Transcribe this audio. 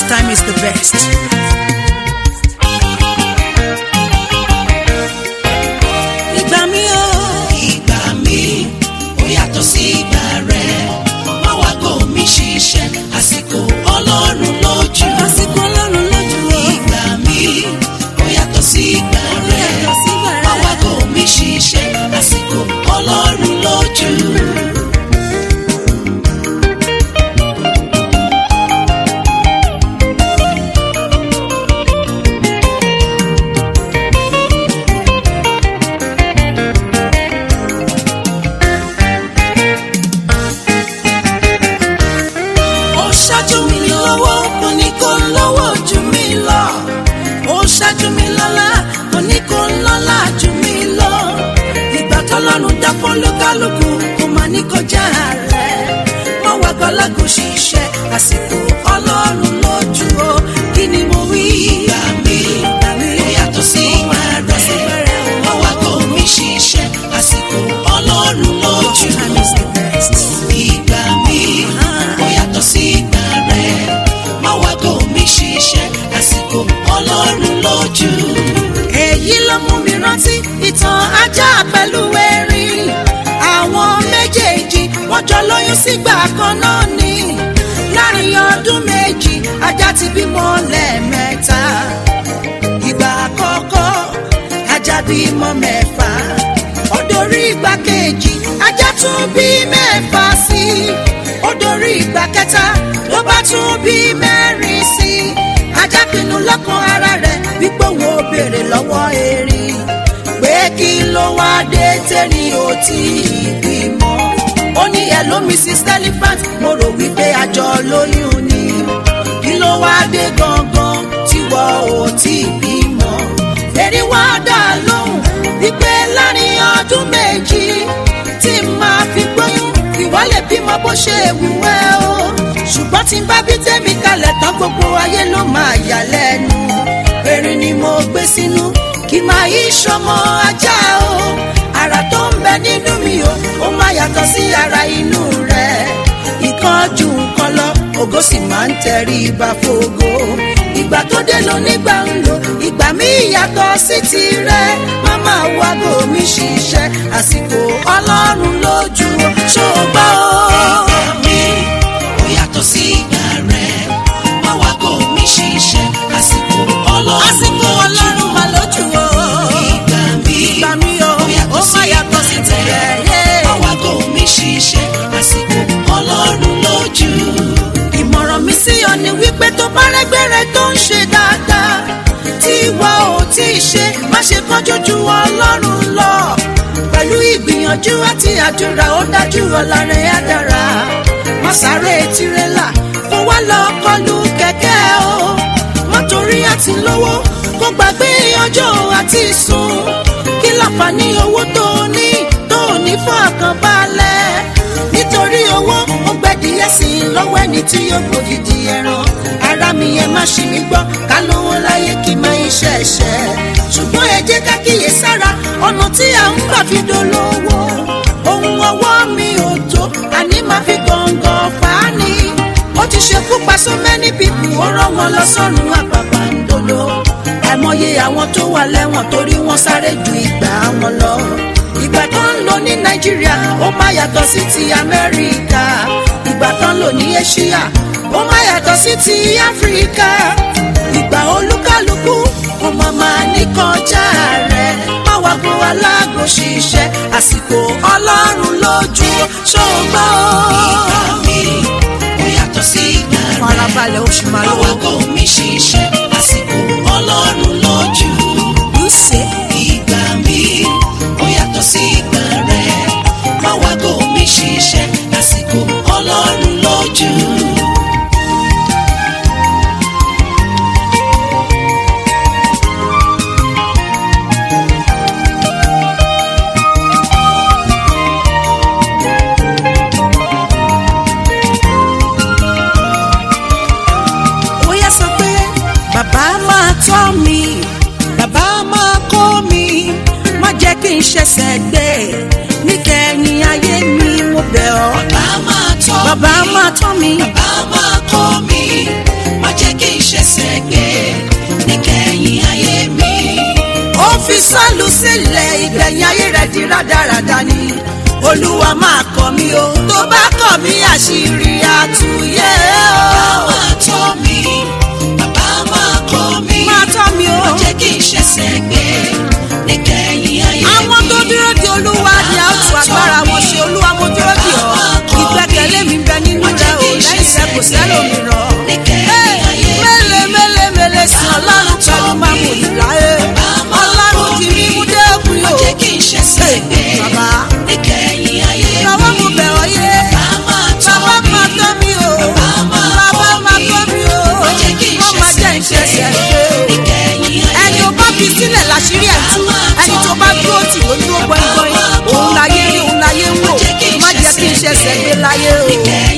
time is the best. ìgbà mi o. ìgbà mi ó yàtọ̀ sí ìgbà rẹ̀ má wá kó mi ṣiṣẹ́ àsìkò ọlọ́run lójú. àsìkò ọlọ́run lójú o. ìgbà mi ó yàtọ̀ sí ìgbà rẹ̀ yàtọ̀ sí ìgbà rẹ̀. má wá kó mi ṣiṣẹ́ àsìkò ọlọ́run lójú. ó ṣáájú mi lọ́wọ́ kò ní kó lọ́wọ́ jù mí lọ. ó ṣáájú mi lọ́lá kò ní kó lọ́lá jù mí lọ. ìgbà tọ́lọ́run dápọ̀ lókàlùkù kò má ní kọjá rẹ̀. wọ́n wá gbọ́lágùn ṣiṣẹ́ àsìkò ọlọ́run lójú o. kí ni mo wí? ìgbà mi ó yàtọ̀ sí ìgbà rẹ̀ má wá kó mi ṣiṣẹ́ àsìkò ọlọ́run lójú. Time is the best. ìgbà mi ó yàtọ̀ sí ìgbà rẹ̀ má wá kó mi ṣiṣẹ́ àsìkò ọlọ́run lójú. èyí ló mú mi rántí ìtàn ajá pẹ̀lú erin àwọn méjèèjì wọ́n jọ lóyún sígbà kan náà ni láàrin ọdún méjì ajá ti bímọ lẹ́ẹ̀mẹ́ta ìgbà àkọ́kọ́ ajá bímọ mẹ́fà ó dorí ìgbà kejì ajá tún bí mẹ́fà sí i ó dorí ìgbà kẹta ló bá tún bí mẹ́rin sí i ajá pinnu lọ́kàn ara rẹ̀ wípé òun ò béèrè lọ́wọ́ erin pé kí ló wá dé tẹ́rin ò tí ì bímọ ó ní hello mrs elephant mo rò wípé àjọ lóyún ni kí ló wá dé gangan tí wọ́n ò tí ì bímọ erin wá dá lóhùn wípé láàrin ọdún méjì tí màá fi gbóyún ìwọ lè bímọ bó ṣe wù ẹ́ o ṣùgbọ́n tí n bá bí tèmi kalẹ̀ tán gbogbo ayé ló máa yà lẹ́nu erin ni mo gbé sínú kí máa yí sọmọ ajá o ara tó ń bẹ nínú mi o ó máa yàtọ̀ sí ara inú rẹ̀ ìkan ju nǹkan lọ ògo sì máa ń tẹrí ibà fògo ìgbà tó dé lọ nígbà ń lò ìgbà mi yàtọ̀ sí tirẹ̀ máma wago mi ṣiṣẹ́ àsìkò ọlọ́run lójú o ṣó o gbọ́ o. ìgbà mi ó yàtọ̀ sí ìgbà rẹ̀ má wá kó mi ṣiṣẹ́ àsìkò ọlọ́run àsìkò ọlọ́run mà lójú o. ìgbà mi ìgbà mi o ó yàtọ̀ ó sí má yàtọ̀ sí tirẹ̀ yé. má wá kó mi ṣiṣẹ́ àsìkò ọlọ́run lójú. ìmọ̀ràn mi sí ọ ni wípé tó bá rẹ́gbẹ̀rẹ̀ tó ń ṣe dáadáa tí ìwọ ò tí ì ṣe má ṣe kánjú ju ọlọ́run lọ pẹ̀lú ìgbìyànjú àti àdúrà ó dájú ọ̀la rẹ̀ á dára má sáré tirẹ́là kó wá lọ kọlu kẹ̀kẹ́ o má torí àti lówó kó gbàgbé ọjọ́ àti sùn kí láǹfààní owó tó o ní tó o ní fún àkànbalẹ̀ nítorí owó ó gbẹ́dìyẹ sí i lọ́wọ́ ẹni tí yóò gbòdìdì ẹran ara mi yẹn má ṣì mí gbọ́ ká lówó láyé kí n máa iṣẹ́ ẹ̀ṣẹ̀ ṣùgbọ́n ẹ jẹ́ ká kíyè sára ọ̀nà tí à ń gbà fi dolówó ohun ọwọ́ mi ò tó àní máa fi gàngàn fà á ni ó ti ṣekú pa so many people ó rán wọn lọ sọ́run àpàpàǹdodo àìmọye àwọn tó wà lẹ́wọ̀n torí wọ́n sáré ju ìgbà wọn lọ ìgbà tó ń lò ní nàìjíríà ó má yàtọ̀ sí ti amẹ́ríkà ìgbà tó ń lò ní asia ó má yàtọ̀ sí ti áfíríkà ìgbà olúkálùkù ó má máa ní kọjá rẹ̀ má wá kó aláàgò ṣiṣẹ́ àsìkò ọlọ́run lójú ṣògbọ́ ìgbà mi ó yàtọ̀ sí ìgbà rẹ̀ farabalẹ̀ oṣù má márùn-ún wá kó mi ṣiṣẹ́ àsìkò ọlọ́run lójú. lùsẹ̀ ìgbà mi ó yàtọ̀ sí ìgbà rẹ̀ má wá kó mi ṣiṣẹ́ àsìkò ọlọ́run lójú. ó yẹ sọ pé bàbá máa tọ́ mi bàbá máa kọ́ mi má jẹ́ kí n ṣẹ̀ṣẹ̀ gbé níkẹyìn ayé mi mo bẹ̀ ọ́ bàbá máa tọ́ bàbá mi máa tọ́ mi bàbá máa kọ́ mi má jẹ́ kí n sọ́ọ̀lù sílẹ̀ ìgbẹ̀yìn ayé rẹ̀ di rádaràda ni olúwa máa kọ́ mi o tó bá kọ́ mi àṣírí àtúnyẹ o. bàbá máa tọ́ mi bàbá máa kọ́ mi máa tọ́ mi o. má jẹ́ kí n ṣẹ̀ṣẹ̀ gbé níkẹyìn ayé mi. àwọn tó dúró di olúwa ni a ó tu agbára wọn ṣe olúwa mo dúró di ọ ìgbẹ́kẹ̀lé mi bẹ nínú rẹ o lẹ́yìn rẹ kò sẹ́lòmíràn. níkẹyìn ayé mi. mélèé mélèé mélèé sí ọlọ́run pẹ̀lú mámú ìláyé ọlọ́run ti rí mú dé òkun má yóò. jẹ́ kí n ṣẹ̀ṣẹ̀ gbé bàbá níkẹyìn ayé mi. lọ́wọ́ mo bẹ̀ ọ́ yé bàbá máa tọ́ bàbá mi. máa tọ́ mi o Bàbá bàbá máa tọ́ mi o má jẹ́ kí n wọ́n máa jẹ́ ìṣẹ̀ṣẹ̀ ṣẹ̀ṣẹ̀ gbé gbé níkẹyìn ayé ẹni o bá fi sílẹ̀ láṣírí ẹ̀ tú ẹni tó bá dúró tì ló dúró gbọ́ngbọ́n òun láyé rí òun láyé ń wò má jẹ́ kí n ṣẹ̀ṣẹ̀ gbé láyé o.